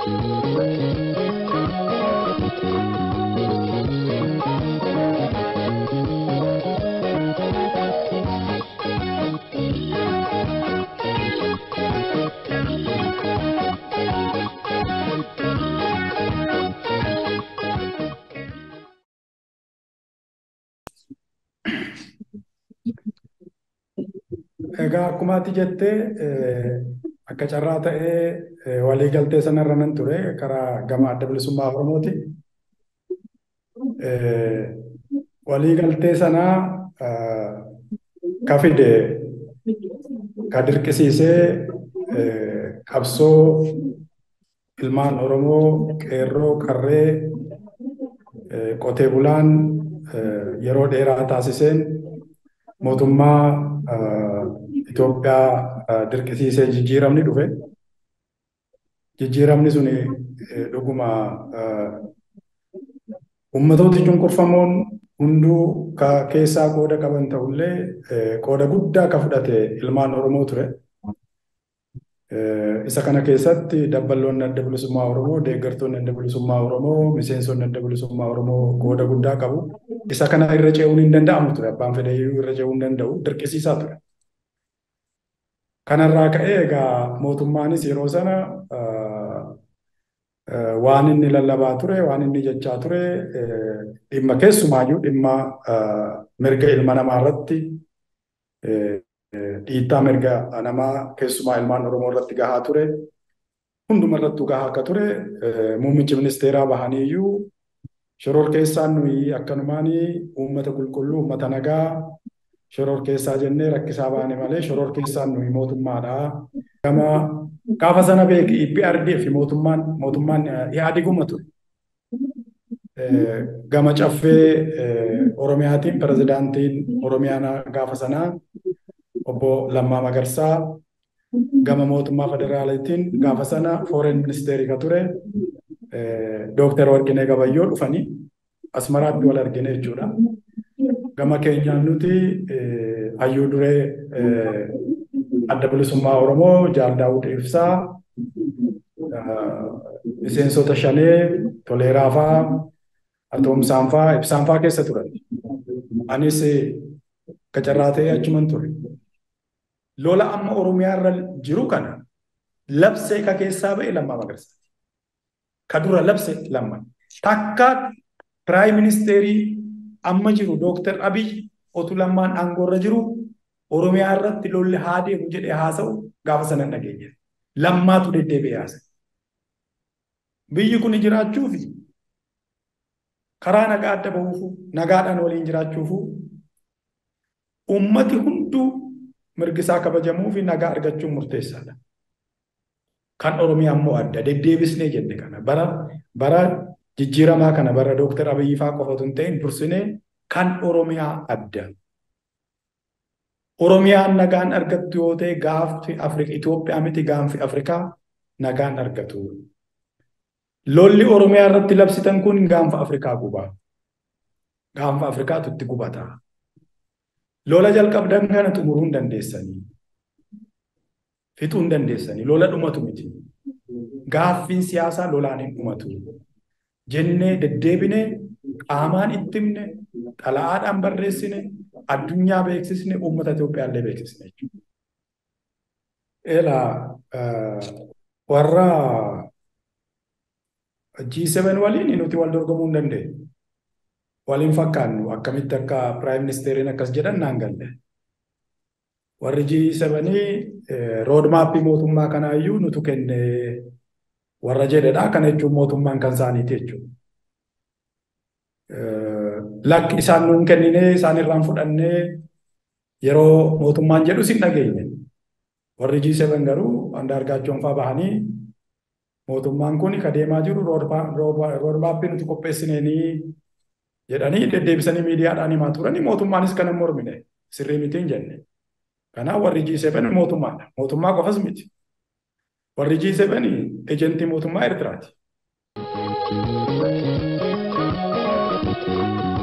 Egaa akkuma ati jettee akka carraa ta'ee waliigaltee sanarra nan ture karaa gama adda bilisummaa Oromooti. Waliigaltee sanaa ka fide ka dirqisiisee qabsoo ilmaan Oromoo qeerroo qarree qotee bulaan yeroo dheeraa taasiseen mootummaa Itoophiyaa dirqisiisee jijjiiramni dhufe. Jijjiiramni suni dhuguma ummatooti cunqurfamoon hunduu ka keessaa qooda qaban ta'ullee qooda guddaa ka fudhate ilmaan Oromoo ture. Isa kana keessatti dabballoonni adda bilisummaa Oromoo, deeggartoonni adda bilisummaa Oromoo, miseensonni adda bilisummaa Oromoo qooda guddaa qabu. Isa kana irra ce'uun hin danda'amu ture. Abbaan fedhe irra ce'uu hin danda'u. Dirqisiisaa ture. Kanarraa ka'ee egaa mootummaanis yeroo sana waan inni lallabaa ture, waan inni jechaa ture dhimma keessumaayyuu dhimma mirga ilma namaa irratti dhiittaa mirga namaa keessumaa ilmaan Oromoo irratti gahaa ture. Hunduma irrattuu gahaa akka ture muummichi ministeeraa bahanii iyyuu shoror keessaan nuyi akkanumaan uummata qulqulluu, uummata nagaa shoror keessaa jennee rakkisaa baane malee shoror keessaan nuyi mootummaadha. Gama gaafa sana beeki IPRDF mootummaan mootummaan Ihaadiguma ture. Gama caffee Oromiyaatiin pirezidaantiin Oromiyaa gaafa sanaa obbo Lammaa Magarsaa gama mootummaa federaalitiin gaafa sana foreign ministeerii ka ture Dooktar Warqinee Gabayyoo dhufanii Asmaraatti wal argine jechuudha. Gama keenyaan nuti hayyuu duree adda bilisummaa Oromoo Jaal Daawud Ibsaa miseensota shanee Toleeraa faa Atoomsaan faa Ibsaan faa keessa turan. Anis qacarraa ta'ee achuman ture. Lola amma Oromiyaa irra jiru kana labsee ka keessaa ba'e lammaa magarsaati. Ka dura labse lamman. Takka piraayim ministeerii amma jiru Dooktar Abiy otu lammaan aangoorra jiru Oromiyaa irratti lolli haa deemu jedhee haasa'u gaafa sana hin dhageenye. Lammaatu deddeebi'ee haasa'e. Biyyi kun jiraachuuf karaa nagaa adda bahuufu nagaadhaan waliin jiraachuufu ummati hunduu mirgisaa kabajamuu fi nagaa argachuun murteessaadha. Kan Oromiyaa immoo adda deddeebisnee jenne kana bara bara jijjiiramaa kana bara Dooktar Abiyyi faa qofatu hin ta'in dursinee kan Oromiyaa adda. Oromiyaan nagaan argattu yoo ta'e gaaffi Afrika Itoophiyaa miti gaanfi Afrikaa nagaan argatu. Lolli Oromiyaa irratti labsitan kun gaanfa Afrikaa gubaa. Gaanfa Afrikaatu itti gubata. Lola jalqabdan kana xumuruu hin dandeessanii. Fixuu hin dandeessanii. Lola dhumatu miti. Gaaffiin siyaasaa lolaan hin dhumatu. Jennee deddeebinee qaamaan itti himne xalayaadhaan barreessine addunyaa beeksisne uummata Itoophiyaa illee beeksisne jechuudha. Eelaa warra G7 waliin nuti wal dorgomuu hin dandeenyu. Waliin fakkaannu akkamitti akka piraayim ministeeriin akkas jedhan naan galle. Warri G7 roodmaappii mootummaa kanaayyuu nutu kenne warra jedhedha. Kana jechuun mootummaan kan isaaniiti jechuudha. Lakki isaan nuun kenninee isaan irraan fudhannee yeroo mootummaan jedhu sin dhageenye. Warri G7 garuu Andaargaachoon fa'aa bahanii mootummaan kun ka deemaa jiru roodmaappii nuti qopheessineenii jedhanii deddeebisanii miidiyaadhaan himaa turanii mootummaanis kana mormine sirrii mitiin jenne. Kanaaf warri G7 mootummaadha. Mootummaa qofas miti. Warri G7 ejentii mootummaa Eertiraati.